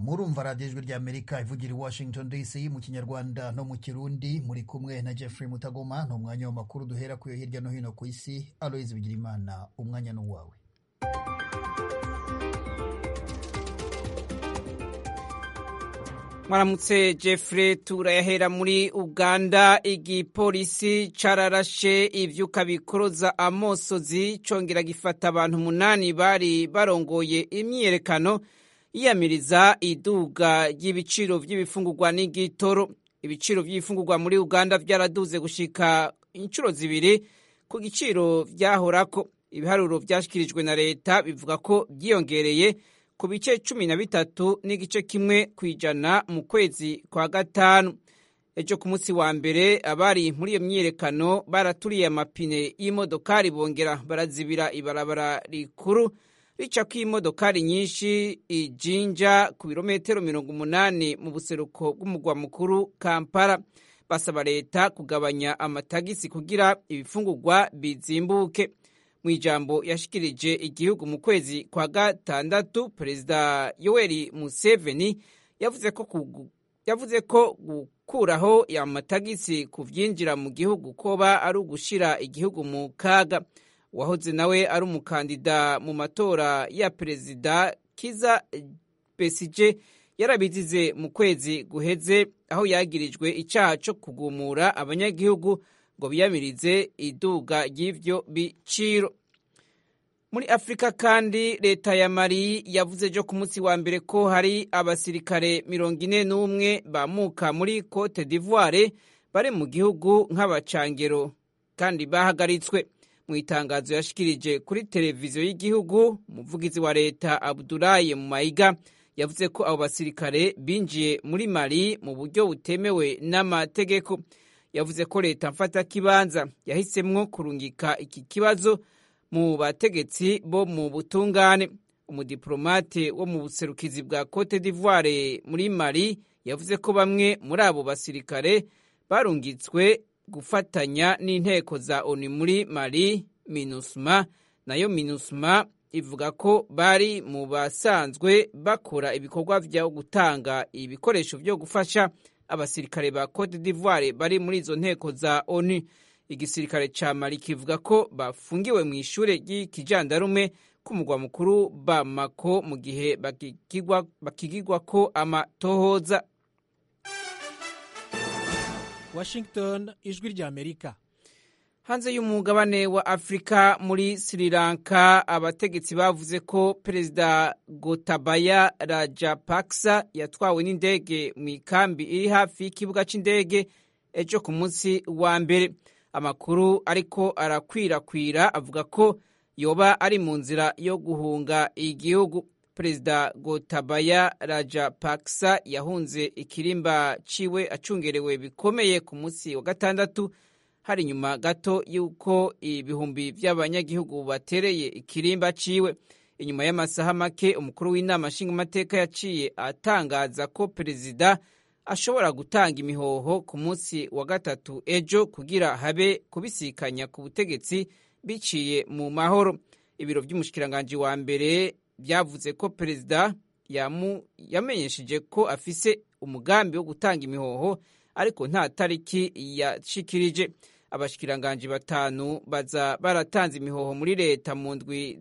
murumva radiyo ijwi ry'amerika ivugira i washington dc mu kinyarwanda no mu kirundi muri kumwe na jeffrey mutagoma ni umwanya w'amakuru duhera kuyo hirya no hino ku isi aloyizi bigirimana umwanya ni uwawe mwaramutse jeffrey turayahera muri uganda igipolisi cararashe ivyuka bikoroza amosozi congera gifata abantu umunani bari barongoye imyiyerekano yiyamiriza iduga ry'ibiciro vy'ibifungurwa n'igitoro ibiciro vy'ibifungurwa muri uganda vyaraduze gushika inshuro zibiri ku giciro vyahorako ibiharuro vyashikirijwe na leta bivuga ko vyiyongereye ku bice cumi na bitatu n'igice kimwe ku ijana mu kwezi kwa gatanu ejo ku munsi wa mbere abari muri iyo myiyerekano baraturiye amapine y'imodokari bongera barazibira ibarabara rikuru ricako imodokari nyinshi ijinja ku birometero mirongo umunani mu buseruko bw'umugwa mukuru kampala basaba leta kugabanya amatagisi kugira ibifungurwa bizimbuke mu ijambo yashikirije igihugu mu kwezi kwa gatandatu perezida yoweri museveni yavuze ko yavuze ko gukuraho amatagisi ku vyinjira mu gihugu koba ari ugushira igihugu mu kaga uwahoze nawe ari umukandida mu matora ya perezida kiza besije yarabizize mu kwezi guheze aho yagirijwe icaha co kugumura abanyagihugu ngo biyamirize iduga ry'ivyo biciro muri afurika kandi leta ya mali yavuze ejo ku munsi wa mbere ko hari abasirikare mirongo ine n'umwe bamuka muri cote d'ivoire bari mu gihugu nk'abacangero kandi bahagaritswe mu itangazo yashikirije kuri televiziyo y'igihugu umuvugizi wa leta abudulayi mu mayiga yavuze ko abo basirikare binjiye muri mali mu buryo butemewe n'amategeko yavuze ko leta mfata kibanza yahisemwo kurungika iki kibazo mu bategetsi bo mu butungane umudiplomate wo mu buserukizi bwa cote d'ivoire muri mali yavuze ko bamwe muri abo basirikare barungitswe gufatanya n'inteko za onu muri mali minusma nayo minusma ivuga ko bari mu basanzwe bakora ibikorwa vyo gutanga ibikoresho vyo gufasha abasirikare ba cote d'ivoire bari muri izo nteko za onu igisirikare ca mali kivuga ko bafungiwe mu ishure ry'ikijandarume k'umugwa mukuru bamako mu gihe bakigigwa ko amatohoza washington ijwi rya amerika hanze y'umugabane wa afurika muri sri lanka abategetsi bavuze ko perezida gotabaya rajapaksa yatwawe n'indege mu ikambi iri hafi y'ikibuga c'indege ejo ku munsi wa mbere amakuru ariko arakwirakwira avuga ko yoba ari mu nzira yo guhunga igihugu perezida gotabaya rajapaksa yahunze ikirimba ciwe acungerewe bikomeye ku munsi wa gatandatu hari inyuma gato y'uko ibihumbi by'abanyagihugu batereye ikirimba ciwe inyuma y'amasaha make umukuru w'inama nshingamateka yaciye atangaza ko perezida ashobora gutanga imihoho ku munsi wa gatatu ejo kugira habe kubisikanya ku butegetsi biciye mu mahoro ibiro by'umushikiranganji wa mbere byavuze ko perezida yamenyesheje ko afise umugambi wo gutanga imihoho ariko nta tariki yashikirije abashikiranganji batanu baza baratanze imihoho muri leta mu ndwi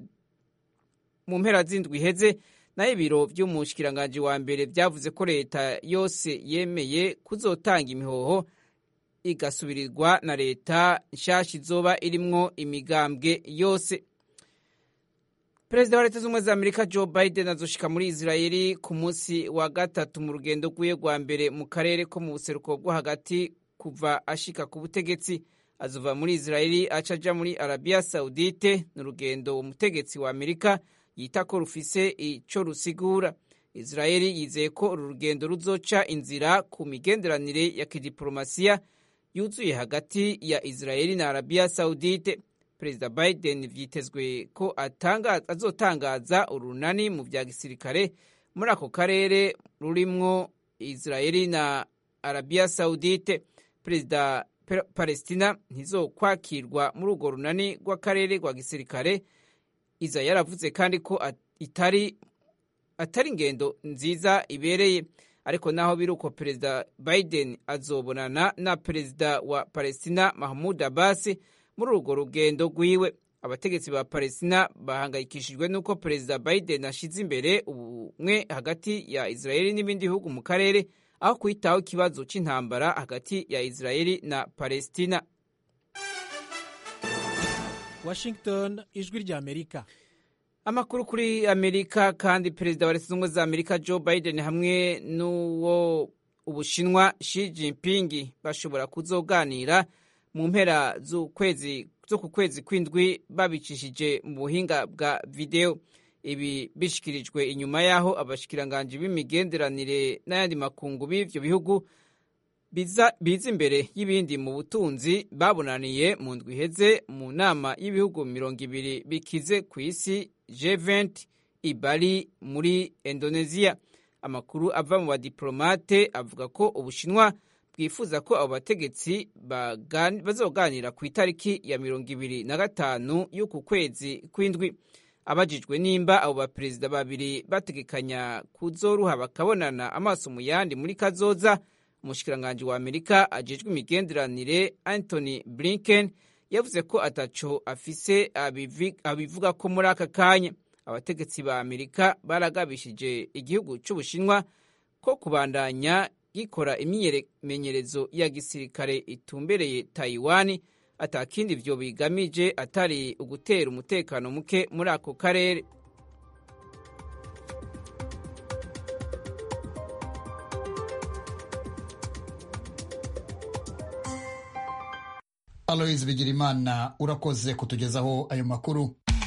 mu mpera z'indwi iheze naho ibiro by'umushikiranganji wa mbere byavuze ko leta yose yemeye kuzotanga imihoho igasubirirwa na leta nshasha izoba irimwo imigambwe yose perezida wa leta z'ubumwe za amerika joe biden azoshika muri israeli ku munsi wa gatatu mu rugendo rwiwe rwa mbere mu karere ko mu buseruko bwo hagati kuva ashika ku butegetsi azova muri israeli aca aja muri arabiya saudite ni urugendo umutegetsi wa amerika yita ko rufise ico rusigura israeli yizeye ko uru rugendo ruzoca inzira ku migenderanire ya kidiplomasiya yuzuye hagati ya israeli na arabiya saudite perezida biden vyitezwe ko azotangaza urunani mu vya gisirikare muri ako karere rurimwo israeli na arabiya saudite perezida palestina ntizokwakirwa muri urwo runani rw'akarere rwa gisirikare iza yaravuze kandi ko itari atari ingendo nziza ibereye ariko naho biri uko perezida biden azobonana na perezida wa palestina mahmud abbas muri urwo rugendo rwiwe abategetsi ba palestina bahangayikishijwe n'uko perezida biden ashyize imbere ubumwe hagati ya israeli n'ibindi bihugu mu karere aho kwitaho ikibazo cy'intambara hagati ya israeli na palestina washington ijwi rya amerika amakuru kuri amerika kandi perezida wa leta zunze ubumwe za amerika joe biden hamwe n'uwo ubushinwa Xi Jinping bashobora kuzoganira mu mpera z'ukwezi zo ku kwezi kw'indwi babicishije mu buhinga bwa videwo ibi bishikirijwe inyuma y'aho abashikiranganji b'imigenderanire n'ayandi makungu b'ivyo bihugu biza imbere y'ibindi mu butunzi babonaniye mu ndwi iheze mu nama y'ibihugu mirongo ibiri bikize ku isi G20 i Bali muri Indonesia amakuru ava mu badiplomate avuga ko ubushinwa bwifuza ko abo bategetsi bazoganira ku itariki ya mirongo ibiri na gatanu y'uku kwezi kw'indwi abajijwe nimba abo baperezida babiri bategekanya kuzoruha bakabonana amaso mu yandi muri kazoza umushikiranganji wa amerika ajejwe imigenderanire anthony blinken yavuze ko ataco afise abivuga ko muri aka kanya abategetsi ba amerika baragabishije igihugu c'ubushinwa ko kubandanya gikora imyimenyerezo ya gisirikare itumbereye taiwan atakindi vyo bigamije atari ugutera umutekano muke muri ako karere aloyizi bigirimana urakoze kutugezaho ayo makuru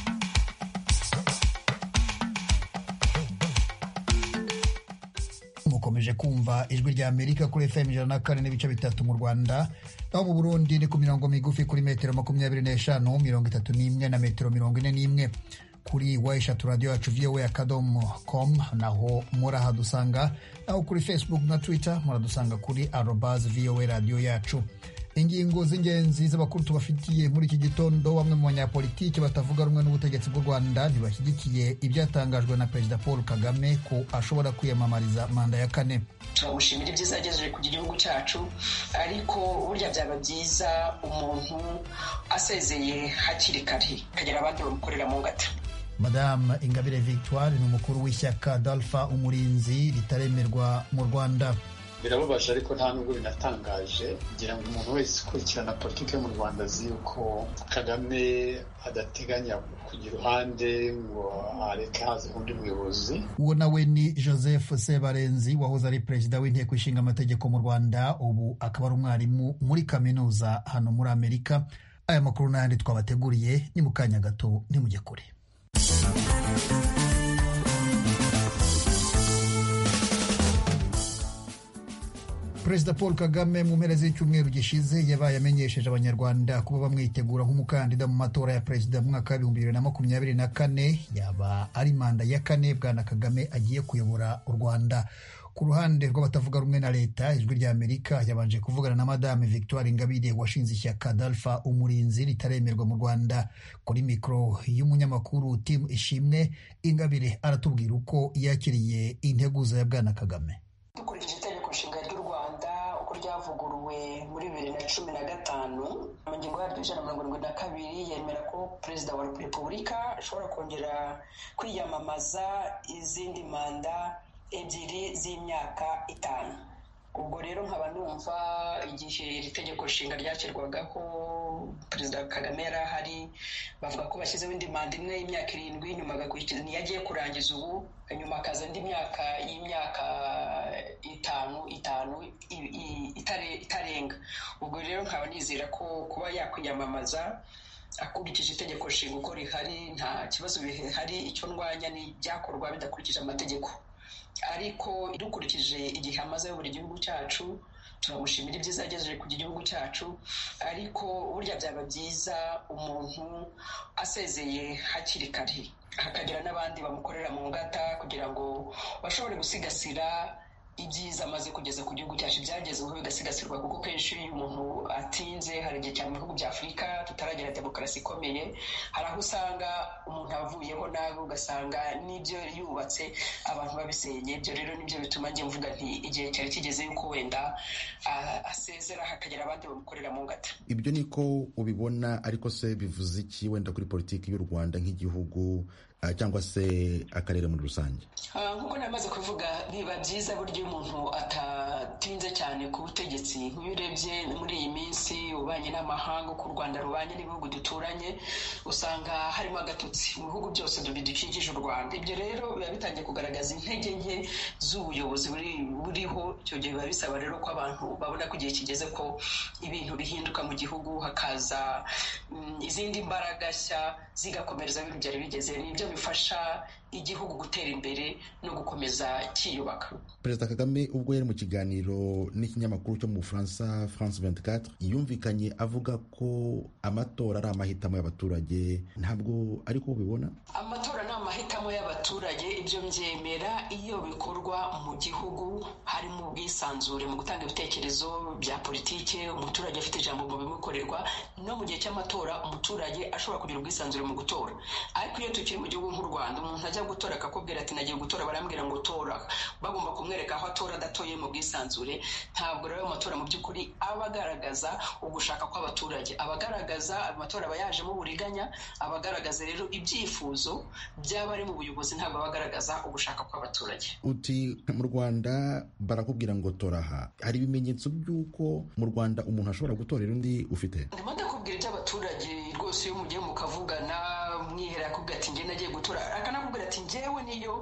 mukomeje kumva ijwi rya amerika kuri fm ijana na kane n'ibice bitatu mu rwanda naho mu burundi ni ku mirongo migufi kuri metero makumyabiri n'eshanu mirongo itatu n'imwe na metero mirongo ine n'imwe kuri wa eshatu radiyo yacu voa akadomo com naho murahadusanga naho kuri facebook na twitter muradusanga kuri arobas voa radiyo yacu ingingo z'ingenzi z'abakuru tubafitiye muri iki gitondo bamwe mu banyapolitiki batavuga rumwe n'ubutegetsi bw'u rwanda ntibashyigikiye ibyatangajwe na perezida paul kagame ko ashobora kwiyamamariza manda ya kane turamushimira ibyiza yagejeje ku gihugu cyacu ariko burya byaba byiza umuntu asezeye hakiri kare akagira abandi bamukorera mu ngata madamu ingabire victoire ni umukuru w'ishyaka dalfa umurinzi ritaremerwa mu rwanda birababaje ariko nta nubwo binatangaje kugira ngo umuntu wese ukurikirana politiki yo mu rwanda azi yuko kagame adateganya kugira uruhande ngo areke haze undi muyobozi uwo nawe ni joseph sebarenzi wahoze ari perezida w'inteko ishinga amategeko mu rwanda ubu akaba ari umwarimu muri kaminuza hano muri amerika aya makuru n'ayandi twabateguriye ni mu kanya gato ntimujye kure perezida paul kagame mu mpera z'icyumweru gishize yabaye amenyesheje abanyarwanda kuba bamwitegura nk'umukandida mu matora ya perezida mu mwaka w'ibihumbi bibiri na makumyabiri na kane yaba ari manda ya kane bwana kagame agiye kuyobora u rwanda ku ruhande rw'abatavuga rumwe na leta ijwi rya amerika yabanje kuvugana na madame victoire ingabire washinze ishyaka dalfa umurinzi ritaremerwa mu rwanda kuri mikoro y'umunyamakuru tim ishimwe ingabire aratubwira uko yakiriye integuza ya bwana kagame dukurikije itegeko nshinga ry'u rwanda uko ryavuguruwe muri bibiri na cumi na gatanu mu ngingo yaryo ijana na mirongo irindwi na kabiri yemera ko perezida wa repubulika ashobora kongera kwiyamamaza izindi manda ebyiri z'imyaka itanu ubwo rero nkaba numva igihe iri tegeko nshinga ryashyirwagaho perezida kagame yari ahari bavuga ko bashyizeho indi manda imwe y'imyaka irindwi nyuma agakurikiza niyo agiye kurangiza ubu nyuma akaza indi myaka y'imyaka itanu itanu itarenga ubwo rero nkaba nizera ko kuba yakwiyamamaza akurikije itegeko nshinga uko rihari nta kibazo bihari icyo ndwanya ni ibyakorwa bidakurikije amategeko ariko dukurikije igihe amaze buri gihugu cyacu turamushimira ibyiza yagejeje ku gihugu cyacu ariko burya byaba byiza umuntu asezeye hakiri kare hakagira n'abandi bamukorera mu ngata kugira ngo bashobore gusigasira ibyiza amaze kugeza ku gihugu cyacu byagezweho bigasigasirwa kuko kenshi iyo umuntu atinze hari igihe cyane mu bihugu bya afurika tutaragira demokarasi ikomeye hari aho usanga umuntu avuyeho nabi ugasanga n'ibyo yubatse abantu babisenye ibyo rero nibyo bituma njye mvuga nti igihe cyari kigeze yuko wenda asezera hakagira abandi bamukorera mu ngata ibyo niko ubibona ariko se bivuze iki wenda kuri politiki y'u rwanda nk'igihugu cyangwa se akarere muri rusange nk'uko namaze kuvuga biba byiza buryo umuntu atatinze cyane ku butegetsi nk'iyo urebye muri iyi minsi ubanye n'amahanga uko u rwanda rubanye n'ibihugu duturanye usanga harimo agatotsi mu bihugu byose bidukikije u rwanda ibyo rero biba bitangiye kugaragaza intege nke z'ubuyobozi buriho icyo gihe biba bisaba rero ko abantu babona ko igihe kigeze ko ibintu bihinduka mu gihugu hakaza izindi mbaraga nshya zigakomereza ibintu byari bigeze nibyo bifasha igihugu gutera imbere no gukomeza cyiyubaka perezida kagame ubwo yari mu kiganiro n'ikinyamakuru cyo mu bufaransa france 24 yumvikanye avuga ko amatora ari amahitamo y'abaturage ntabwo ariko ubibona amatora ni amahitamo y'abaturage ibyo mbyemera iyo bikorwa mu gihugu harimo ubwisanzure mu gutanga ibitekerezo bya politike umuturage afite ijambo mu bimukorerwa no mu gihe cy'amatora umuturage ashobora kugira ubwisanzure mu gutora ariko iyo tukiri mu gihugu nk'u rwanda umuntu ajya gutora akakubwira ati nagiye gutora barambwira ngo tora bagomba kumwereka aho atora adatoye mu bwisanzure ntabwo rero amatora mu by'ukuri aba agaragaza ugushaka kw'abaturage aba agaragaza amatora aba yajemo uburiganya aba agaragaza rero ibyifuzo by'abari mu buyobozi ntabwo aba agaragaza ugushaka kw'abaturage uti mu rwanda barakubwira ngo tora aha hari ibimenyetso by'uko mu rwanda umuntu ashobora gutorera undi ufite ndimo ndakubwira iby'abaturage rwose iyo mugiye mukavugana mwihera akubwira ati njye nagiye gutora akanakubwira ati njyewe niyo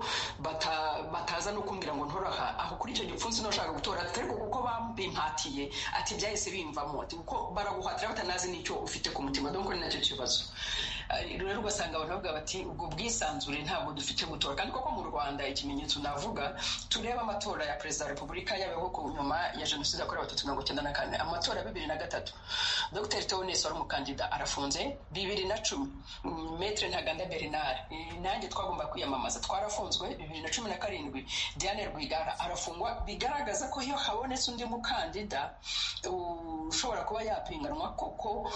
bataza no kumbwira ngo ntoraha aho kuri icyo gipfunsi ntushaka gutora ariko kuko babimpatiye ati byahise bimvamo kuko baraguhatira batanazi n'icyo ufite ku mutima dore ko ni nacyo kibazo rero ugasanga abantu bavuga bati ubwo bwisanzure ntabwo dufite gutora kandi koko mu rwanda ikimenyetso navuga tureba amatora ya perezida wa repubulika yabayeho ku nyuma ya jenoside yakorewe abatutsi mirongo icyenda na kane amatora ya bibiri na gatatu dr teones wari umukandida arafunze bibiri na cumi metre ntaganda bernard nanjye twagomba kwiyamamaza twarafunzwe bibiri na cumi na karindwi diane rwigara arafungwa bigaragaza ko iyo habonetse undi mukandida ushobora kuba yapinganwa koko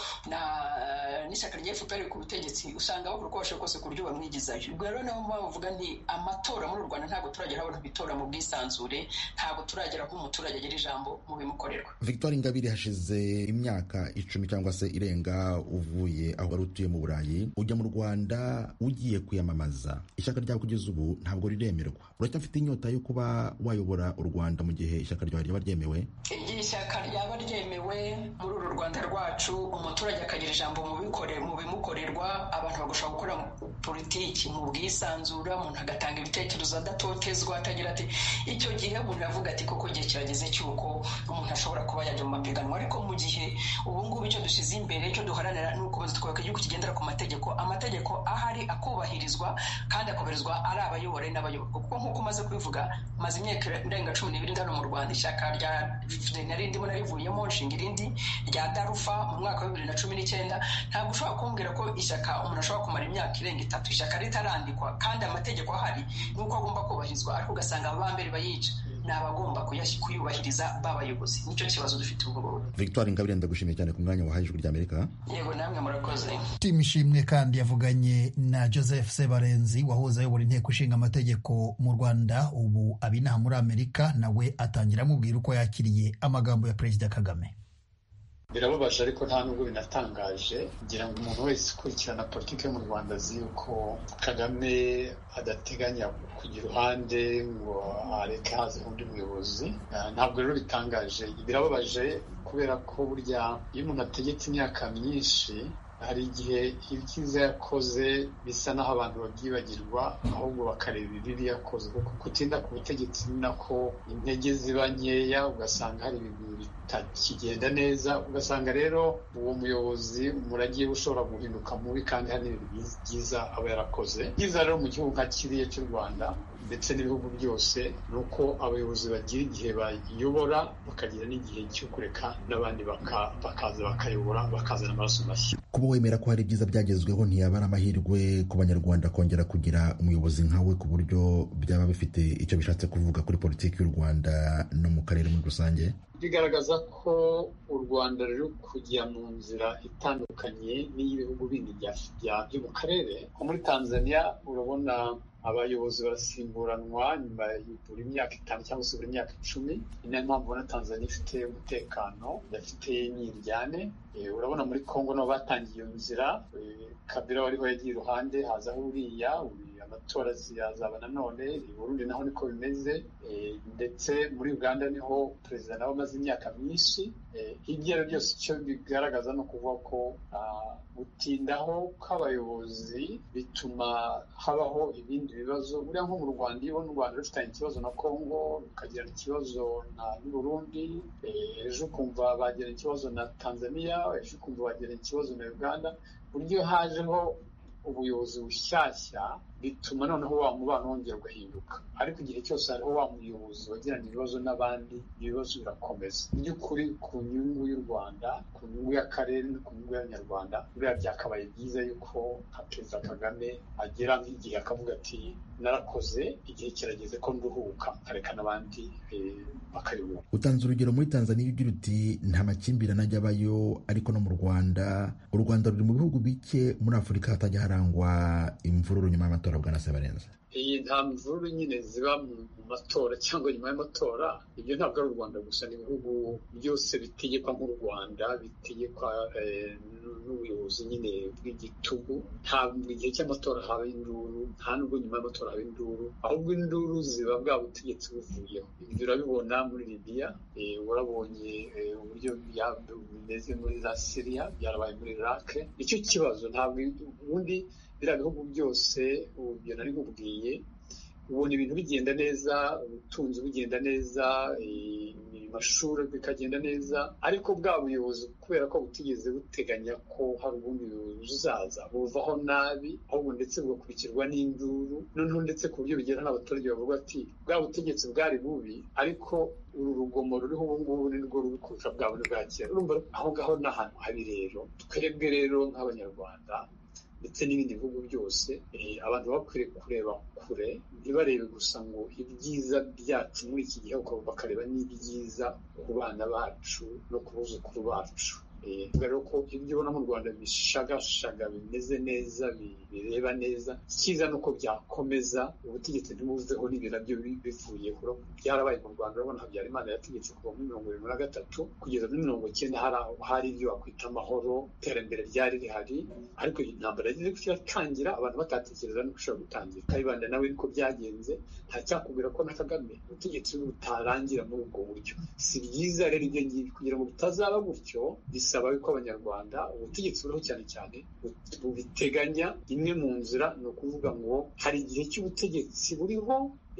n'ishyaka rya fpr ku butegetsi usanga bakora uko bashoboye kose ku buryo bamwigizayo ubwo rero niyo mpamvu bavuga nti amatora muri u rwanda ntabwo turagera abantu bitora mu bwisanzure ntabwo turagera aho umuturage agira ijambo mu bimukorerwa victoire ingabire hashize imyaka icumi cyangwa se irenga uvuye aho wari utuye mu burayi ujya mu rwanda ugiye kwiyamamaza ishyaka ryawe kugeza ubu ntabwo riremerwa uracyafite inyota yo kuba wayobora u rwanda mu gihe ishyaka ryawe ryaba ryemewe igihe ishyaka ryaba ryemewe muri uru rwanda rwacu umuturage akagira ijambo mu bimukorerwa abantu bagashobora gukora politiki mu bwisanzure umuntu agatanga ibitekerezo adatotezwa atagira ati icyo gihe umuntu avuga ati koko igihe kirageze cy'uko umuntu ashobora kuba yajya mu mapiganwa ariko mu gihe ubu ngubu icyo dushyize imbere icyo duharanira ni ugukomeza twubaka igihugu kigendera ku mategeko amategeko ahari akubahirizwa kandi akubahirizwa ari abayobora n'abayoborwa kuko nk'uko umaze kubivuga maze imyaka irenga cumi n'ibiri ndano mu rwanda ishyaka rya nari ndimo narivuyemo nshinga irindi rya darufa mu mwaka wa bibiri na cumi n'icyenda ntabwo ushobora kumbwira ko ishyaka umuntu ashobora kumara imyaka irenga itatu ishyaka ritarandikwa kandi amategeko ahari ni uko agomba kubahirizwa ariko ugasanga aba mbere bayica ni abagomba kuyubahiriza b'abayobozi nicyo kibazo dufite ubu ngubu victoire ingabire ndagushimiye cyane ku mwanya wahaye ijwi ry'amerika yego namwe murakoze timu ishimwe kandi yavuganye na joseph sebarenzi wahoze ayobora inteko ishinga amategeko mu rwanda ubu aba inaha muri amerika nawe atangira amubwira uko yakiriye amagambo ya perezida kagame birababaje ariko nta nubwo binatangaje ngira ngo umuntu wese ukurikirana politiki yo mu rwanda azi yuko kagame adateganya kujya iruhande ngo areke haze undi muyobozi ntabwo rero bitangaje birababaje kubera ko burya iyo umuntu ategetse imyaka myinshi hari igihe ibyiza yakoze bisa n'aho abantu babyibagirwa ahubwo bakareba ibibi yakoze kuko kutinda ku butegetsi ni nako intege ziba nkeya ugasanga hari ibintu bitakigenda neza ugasanga rero uwo muyobozi umurage we ushobora guhinduka mubi kandi hari n'ibintu byiza aba yarakoze byiza rero mu gihugu nka kiriya cy'u rwanda ndetse n'ibihugu byose ni uko abayobozi bagira igihe bayobora bakagira n'igihe cyo kureka n'abandi bakaza bakayobora bakazana amaraso mashya kuba wemera ko hari ibyiza byagezweho ntiyaba ari amahirwe ku banyarwanda kongera kugira umuyobozi nkawe ku buryo byaba bifite icyo bishatse kuvuga kuri politiki y'u rwanda no mu karere muri rusange bigaragaza ko u rwanda ruri kujya mu nzira itandukanye n'iy'ibihugu bindi byo mu karere nko muri tanzania urabona abayobozi barasimburanwa nyuma ya buri myaka itanu cyangwa se buri myaka icumi ni nayo mpamvu ubona tanzania ifite umutekano idafite nyiryane urabona muri congo nabo batangiye iyo nzira kabila wariho yagiye iruhande hazaho uriya amatora ziyazaba nanone i burundi naho niko bimeze ndetse muri uganda niho perezida nawe amaze imyaka myinshi ibyo ari byose icyo bigaragaza ni ukuvuga ko gutindaho kw'abayobozi bituma habaho ibindi bibazo buriya nko mu rwanda iyo ubona u rwanda rufitanye ikibazo na congo rukagirana ikibazo n'u burundi ejo ukumva bagirana ikibazo na tanzania ejo ukumva bagirana ikibazo na uganda buryo hajeho ubuyobozi bushyashya bituma noneho wa mubano wongera ugahinduka ariko igihe cyose hariho wa muyobozi wagirana ibibazo n'abandi ibibazo birakomeza mu by'ukuri ku nyungu y'u rwanda ku nyungu y'akarere no ku nyungu y'abanyarwanda buriya byakabaye byiza yuko nka perezida kagame agera nk'igihe akavuga ati narakoze igihe kirageze ko nduhuka nkareka n'abandi bakayoboka utanze urugero muri tanzania ugira uti nta makimbirane ajya abayo ariko no mu rwanda u rwanda ruri mu bihugu bike muri afurika hatajya harangwa imvururu nyuma y'amatora bwa na sebarenza iyi nta mvururu nyine ziba mu matora cyangwa nyuma y'amatora ibyo ntabwo ari u rwanda gusa ni ibihugu byose bitegekwa nk'u rwanda bitegekwa n'ubuyobozi nyine bw'igitugu ntabwo igihe cy'amatora haba induru nta nubwo nyuma y'amatora haba induru ahubwo induru ziba bwa butegetsi buvuyeho ibyo urabibona muri libiya urabonye uburyo bimeze muri za siriya byarabaye muri iraq nicyo kibazo ntabwo ubundi biriya bihugu byose ibyo nari nkubwiye ubona ibintu bigenda neza ubutunzi bugenda neza amashuri bikagenda neza ariko bwa buyobozi kubera ko butigeze buteganya ko hari ubundi buyobozi buzaza buvaho nabi ahubwo ndetse bugakurikirwa n'induru noneho ndetse ku buryo bigera n'abaturage bavuga ati bwa butegetsi bwari bubi ariko uru rugomo ruriho ubu ngubu ni rwo ruri kurusha bwa bundi bwa kera urumva aho ngaho ni ahantu habi rero twebwe rero nk'abanyarwanda ndetse n'ibindi bihugu byose abantu bakwiriye kureba kure ntibarebe gusa ngo ibyiza byacu muri iki gihe bakareba n'ibyiza ku bana bacu no ku buzukuru bacu rero ko ibyo ubona mu rwanda bishagashaga bimeze neza bireba neza icyiza ni uko byakomeza ubutegetsi ntibuveho n'ibyo nabyo bivuyeho byarabaye mu rwanda urabona habyarimana yategetse kuva muri mirongo irindwi na gatatu kugeza muri mirongo icyenda hari ibyo wakwita amahoro iterambere ryari rihari ariko iyi ntambara yagize gutya iratangira abantu batatekereza no gushobora gutangira kayibanda nawe niko byagenze ntacyakubwira ko na kagame ubutegetsi butarangira muri ubwo buryo si byiza rero ibyo ngibyo kugira ngo bitazaba gutyo bisaba yuko abanyarwanda ubutegetsi buriho cyane cyane bubiteganya imwe mu nzira ni ukuvuga ngo hari igihe cy'ubutegetsi buriho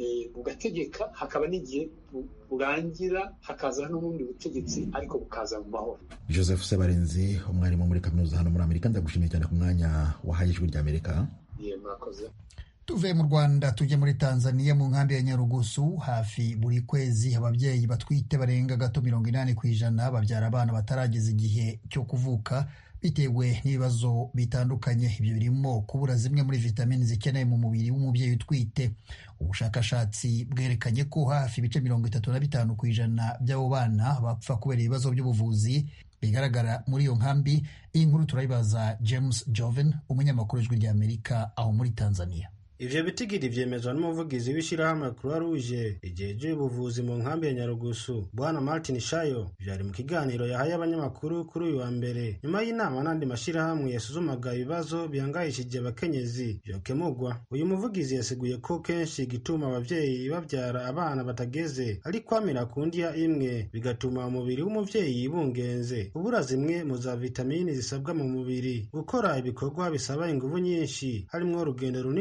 bugategeka hakaba n'igihe burangira hakaza n'ubundi butegetsi ariko bukaza mu mahoro joseph sebarenzi umwarimu muri kaminuza hano muri amerika ndagushimiye cyane ku mwanya wahaye ijwi ry'amerika murakoze tuve mu rwanda tujye muri tanzania mu nkambi ya nyarugusu hafi buri kwezi ababyeyi batwite barenga gato mirongo inani ku ijana babyara abana batarageza igihe cyo kuvuka bitewe n'ibibazo bitandukanye ibyo birimo kubura zimwe muri vitamini zikenewe mu mubiri w'umubyeyi utwite ubushakashatsi bwerekanye ko hafi ibice mirongo itatu na bitanu ku ijana by'abo bana bapfa kubera ibibazo by'ubuvuzi bigaragara muri iyo nkambi iyi nkuru turayibaza james joven umunyamakuru w'ijwi ry'amerika aho muri tanzania ivyo bitigiri vyemezwa n'umuvugizi w'ishirahamwe croix rouge rijeje ubuvuzi mu nkambi ya nyarugusu bwana martin shayo vyari mu kiganiro yahaye abanyamakuru kuri uyu wa mbere nyuma y'inama n'andi mashirahamwe yasuzumaga ibibazo bihangayishije abakenyezi vyokemurwa uyu muvugizi yasiguye ko kenshi gituma abavyeyi bavyara abana batageze ari kwamira ku ndya imwe bigatuma umubiri w'umuvyeyi bungenze ubura zimwe mu za vitamini zisabwa mu mubiri gukora ibikorwa bisaba inguvu nyinshi harimwo urugendo runini kujya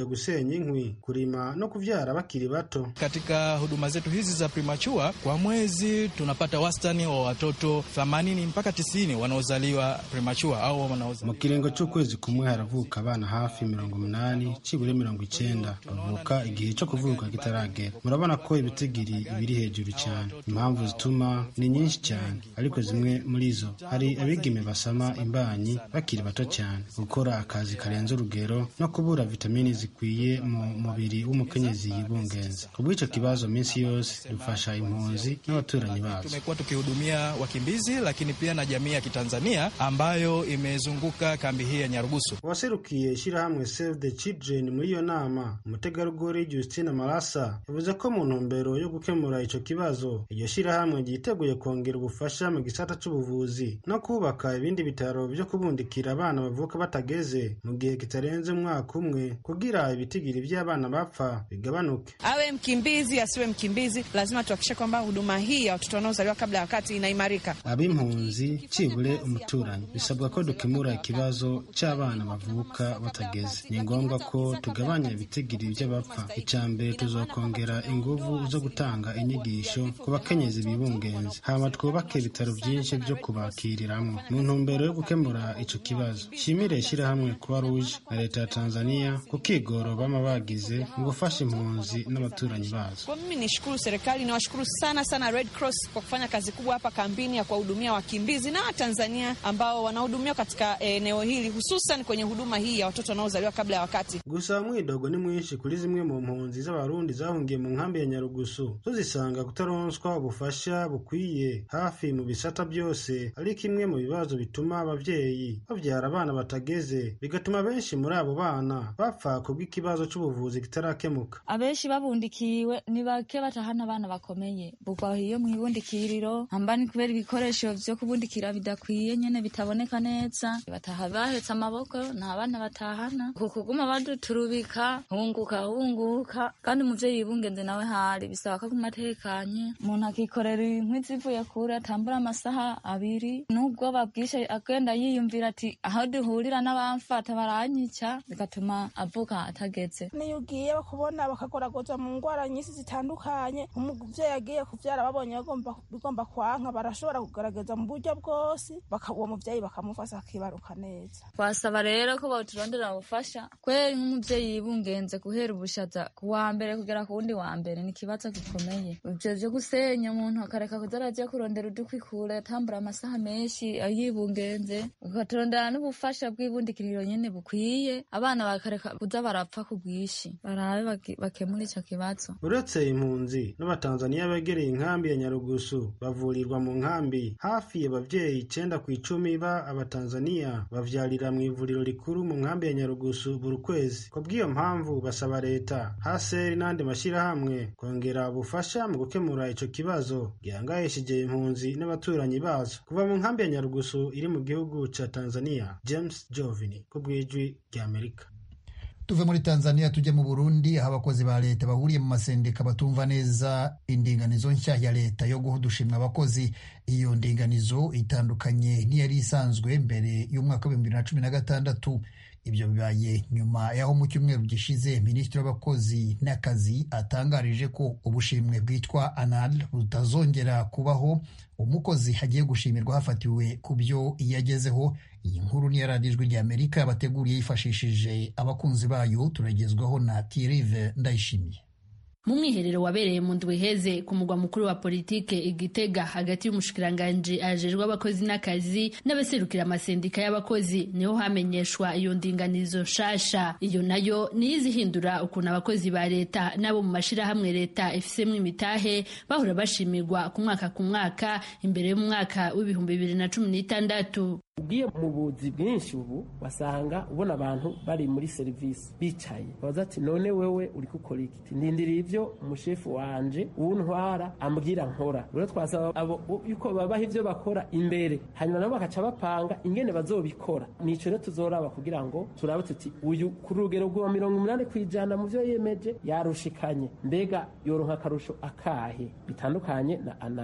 gusenya inkwi kurima no kuvyara bakiri bato katika huduma zetu hizi za primachua kwa mwezi tunapata wastani wa watoto 80 mpaka 90 wanaozaliwa primachua au wanaozaliwa mu kiringo c'ukwezi kumwe haravuka abana hafi mirongo umunani cibure mirongo icenda bavuka igihe co kuvuka kitaragera murabona ko ibitigiri biri hejuru cyane impamvu zituma ni nyinshi cyane ariko zimwe muri zo hari abigeme basama imbanyi bakiri bato cyane gukora akazi karenze urugero no kubura vitamini zikwiye mu mubiri w'umukenyezi yibungenze kubw'ico kibazo minsi yose dufasha impunzi n'abaturanyi bazo tumekuwa tukihudumia wakimbizi lakini pia na jamii ya kitanzania ambayo imezunguka kambi hii ya nyarugusu uwaserukiye ishyirahamwe save the children muri iyo nama umutegarugori justina marasa yavuze ko mu ntumbero yo gukemura ico kibazo iryo shyirahamwe ryiteguye kongera ubufasha mu gisata c'ubuvuzi no kubaka ibindi bitaro vyo kubundikira abana bavuka batageze mu gihe kitarenze umwaka umwe kugira ibitigiri vy'abana bapfa bigabanuke awe mkimbizi asiwe mkimbizi lazima tuhakikishe kwamba huduma hii ya watoto wanaozaliwa kabla ya wakati inaimarika ab'impunzi cibure umuturanyi bisabwa ko dukemura ikibazo c'abana bavuka batageze ni ngombwa ko tugabanya ibitigiri vy'abapfa ica mbere tuzokongera inguvu zo gutanga inyigisho ku bakenyezi bibungenze hama twubake ibitaro vyinshi vyo kubakiriramwo mu ntumbero yo gukemura ico kibazo shimire ishirahamwe kuba ruje na leta ya tanzania ku kigoro bama bagize mu gufasha impunzi n'abaturanyi bazo kwa mimi nishukuru serikali niwashukuru sana sana red cross kwa kufanya kazi kubwa hapa kambini ya kuwahudumia wakimbizi na watanzania ambao wanahudumiwa katika eneo hili hususan kwenye huduma hii ya watoto wanaozaliwa kabla ya wakati gusa mwidogo ni mwinshi kuri zimwe mu mpunzi z'abarundi zahungiye mu nkambi ya nyarugusu tuzisanga kutaronswa ubufasha bukwiye hafi mu bisata byose ari kimwe mu bibazo bituma abavyeyi bavyara abana batageze bigatuma benshi muri abo bana bapfa kubw'ikibazo c'ubuvuzi kitarakemuka abenshi babundikiwe ni bake batahana abana bakomeye bugwahiye mw'ibundikiriro hamba ni kubera ibikoresho vyo kubundikira bidakwiye nyene bitaboneka neza bataha bahetse amaboko nta bana batahana ku kuguma baduturubika hunguka hunguka kandi umuvyeyi yibungenze nawe hari bisaba ko aguma atekanye umuntu akikorera inkwi zivuye kure atambura amasaha abiri n'ubwoba bwishe agenda yiyumvira ati aho duhurira n'abamfata baranyica bigatuma avuka atageze niyo ugiye bakubona bakagoragoza mu ndwara nyinshi zitandukanye umuvyeyi agiye kuvyara babonye bigomba kwanka barashobora kugaragaza mu buryo bwose uwo muvyeyi bakamufasha akibaruka neza twasaba rero ko bawuturondera ubufasha kweri nk'umuvyeyi yibungenze guhera ubushaza ku wa mbere kugera ku wundi wa mbere ni ikibazo gikomeye ivyo vyo gusenya umuntu akareka kuza araja kurondera udukwi kure atambura amasaha menshi yibungenze ukaturondera n'ubufasha bw'ibundikiriro nyene bukwiye abana bakareka kuza barapfa ku bwinshi barabe bakemura ico kibazo uretse impunzi n'abatanzaniya begereye inkambi ya nyarugusu bavurirwa mu nkambi hafi abavyeyi icenda ku icumi ba abatanzaniya bavyarira mu ivuriro rikuru mu nkambi ya nyarugusu buri kwezi ku bw'iyo mpamvu basaba leta haseri n'andi mashirahamwe kongera ubufasha mu gukemura ico kibazo gihangayishije impunzi n'abaturanyi bazo kuva mu nkambi ya nyarugusu iri mu gihugu ca tanzania james jovini ku bw'ijwi ry'amerika tuve muri tanzania tujye mu burundi aho abakozi ba leta bahuriye mu masendika batumva neza indinganizo nshya ya leta yo guha udushimwa abakozi iyo ndinganizo itandukanye n'iyari isanzwe mbere y'umwaka w'ibihumbi bibiri na cumi na gatandatu ibyo bibaye nyuma y'aho mu cyumweru gishize minisitiri w'abakozi n'akazi atangarije ko ubushimwe bwitwa anal butazongera kubaho umukozi hagiye gushimirwa hafatiwe ku byo yagezeho iyi nkuru niyo radiyo ijwi ry'amerika yabateguriye yifashishije abakunzi bayo turagezwaho na tirive ndayishimiye mu mwiherero wabereye mu ndwi heze ku mugwa mukuru wa politike igitega hagati y'umushikiranganji ajejwe abakozi n'akazi n'abaserukira amasendika y'abakozi niho hamenyeshwa iyo ndinganizo nshasha iyo nayo niyo izihindura ukuntu abakozi ba leta n'abo mu mashirahamwe leta ifisemo imitahe bahora bashimirwa ku mwaka ku mwaka imbere y'umwaka w'ibihumbi bibiri na cumi n'itandatu ugiye mu buzi bwinshi ubu wasanga ubona abantu bari muri serivisi bicaye babaza ati none wewe uri gukora iki ndindiriye ibyo umushefu wanje uwuntwara ambwira nkora rero twasaba abo yuko babaha ibyo bakora imbere hanyuma nabo bakaca bapanga ingene bazobikora nico rero tuzoraba kugira ngo turabe tuti uyu ku rugero rwa mirongo umunani ku ijana mu vyo yemeje yarushikanye mbega yoronka akarusho akahe bitandukanye na anale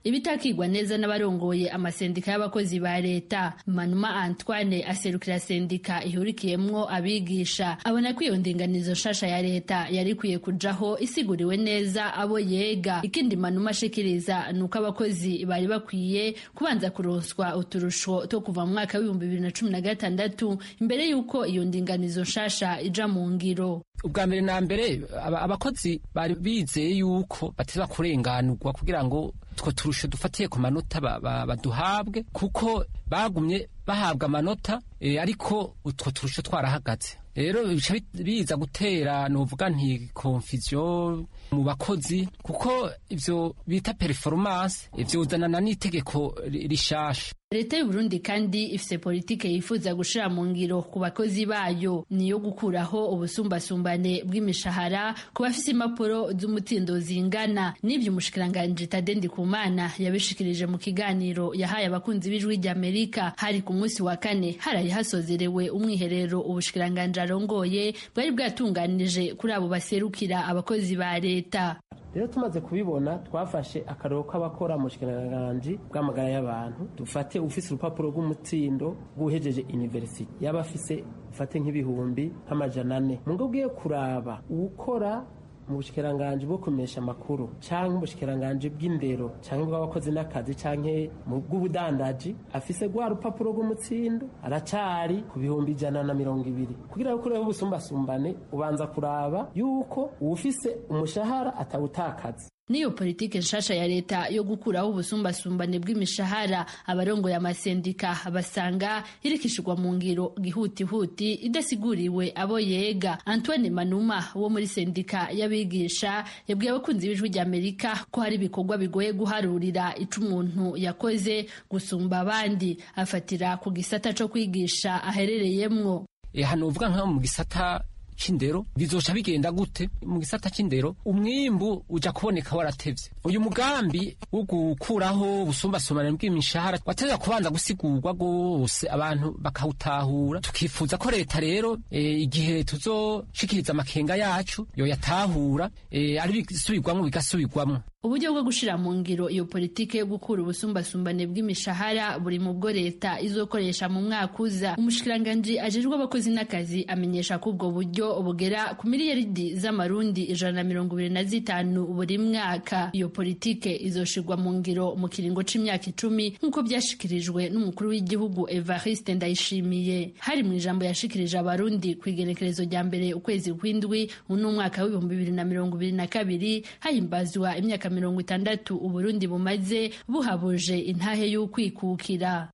ibitakigwa neza n'abarongoye amasendika y'abakozi ba leta manuma antoine aserukira sendika ihurikiyemwo abigisha abona ko iyo ndinganizo nshasha ya leta yari ikwiye kujaho isiguriwe neza abo yega ikindi manuma ashikiriza ni uko abakozi bari bakwiye kubanza kuronswa uturusho two kuva mu mwaka w'ibihumbi bibiri na cumi na gatandatu imbere y'uko iyo ndinganizo nshasha ija mu ngiro ubwa mbere na mbere abakozi bari bizeye yuko bateza kurenganurwa kugira ngo two turusho dufatiye ku manota baduhabwe kuko bagumye bahabwa amanota ariko utwo turusho twarahagaze rero bica biza gutera nuvuga nti konfiziyo mu bakozi kuko ivyo bita performance vyuzanana n'itegeko rishasha leta y'uburundi kandi ifise politike yifuza gushira mu ngiro ku bakozi bayo niyo gukuraho ubusumbasumbane bw'imishahara ku bafise impapuro z'umutindo zingana n'ivyo umushikiranganji tade ndikumana yabishikirije mu kiganiro yahaye abakunzi b'ijwi ry'amerika hari ku munsi wa kane haraye hasozerewe umwiherero ubushikiranganji arongoye bwari bwatunganije kuri abo baserukira abakozi ba leta rero tumaze kubibona twafashe akarero k'abakora mu bushikiranganje bw'amagara y'abantu dufate ufise urupapuro rw'umutsindo rw'uhejeje university yaba afise ufate nk'ibihumbi nk'amajana ane mu ngo bwiye kuraba uwukora mu bushikiranganje bwo kumesha amakuru canke ubushikiranganje bw'indero canke bw'abakozi n'akazi canke mu bw'ubudandaji afise rwa rupapuro rw'umutsindo aracari ku bihumbi ijana na mirongo ibiri kugira ngo ukureho ubusumbasumbane ubanza kuraba yuko uwufise umushahara atawutakaza niyo politike nshasha ya leta yo gukuraho ubusumbasumbane bw'imishahara abarongoye amasendika basanga irikishirwa mu ngiro gihutihuti idasiguriwe abo yega antoine manuma wo muri sendika y'abigisha yabwiye abakunzi b'ijwi ry'amerika ko hari ibikorwa bigoye guharurira ico umuntu yakoze gusumba abandi afatira ku gisata co kwigisha aherereyemwo hano uvuga nko mu gisata c'indero bizoca bigenda gute mu gisata c'indero umwimbu uja kuboneka waratevye uyu mugambi wo gukuraho ubusumbasumbane bw'imishahara wateza kubanza gusigurwa rwose abantu bakawutahura tukifuza ko leta rero e, igihe tuzoshikiriza amakenga yacu yoyatahura e, ari bisubirwamwo bigasubirwamwo uburyo bwo gushira mu ngiro iyo politike yo gukura ubusumbasumbane bw'imishahara buri mu bwo leta izokoresha mu mwaka uza umushikiranganji ajejwe abakozi n'akazi amenyesha ko ubwo buryo bugera ku miliyaridi z'amarundi ijana na mirongo ibiri na zitanu buri mwaka iyo politike izoshirwa mu ngiro mu kiringo c'imyaka icumi nk'uko byashikirijwe n'umukuru w'igihugu evariste ndayishimiye hari mu ijambo yashikirije abarundi ku igenekerezo rya mbere ukwezi kw'indwi uno mwaka w'ibihumbi bibiri na mirongo ibiri na kabiri hahimbazwa imyaka mirongo itandatu uburundi bumaze buhabuje intahe y'ukwikukira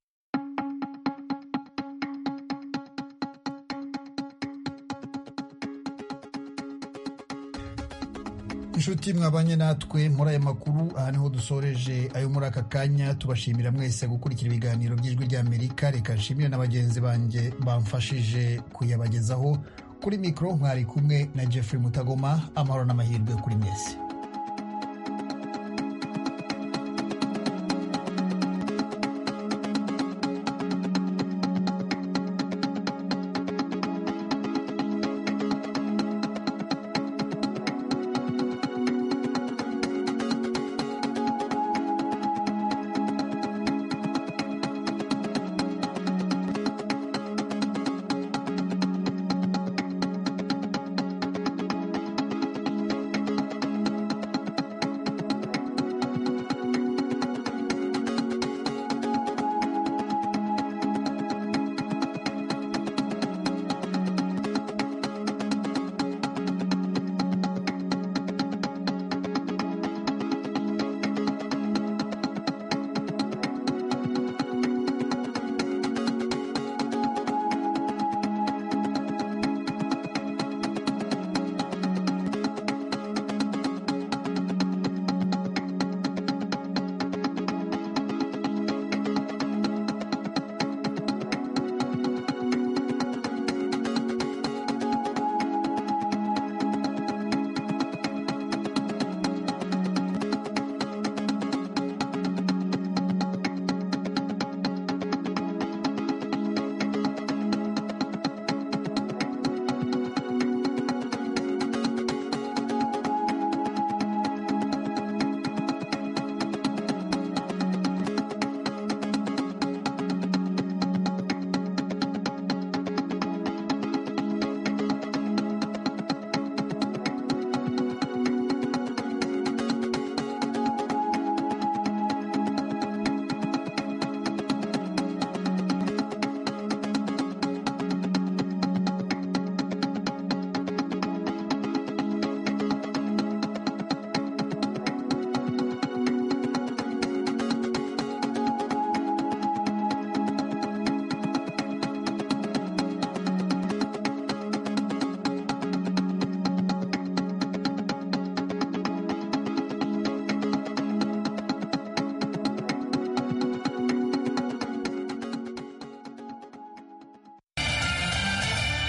inshuti mwabanye natwe muri aya makuru aha niho dusoreje ayo muri aka kanya tubashimira mwese gukurikira ibiganiro by'ijwi ry'amerika reka nshimire na bagenzi banjye bamfashije kuyabagezaho kuri mikoro mwari kumwe na jeffrey mutagoma amahoro n'amahirwe kuri mwese